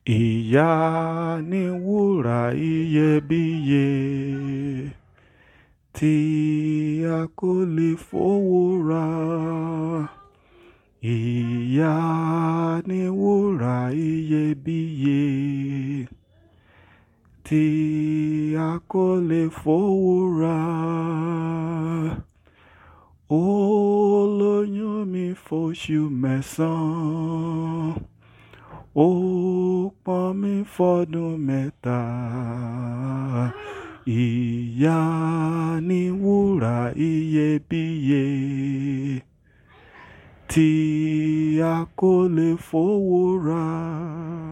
Ìyá ni wúrà iyebíye tí a kò lè fowó rà. Ìyá ni wúrà iyebíye tí a kò lè fowó rà. Ó lóyún mi fóṣù mẹ́sàn-án, ó pọ́n mi fọ́dún mẹ́ta. Ìyá ni wúrà iyebíye tí a kò lè fowó rà.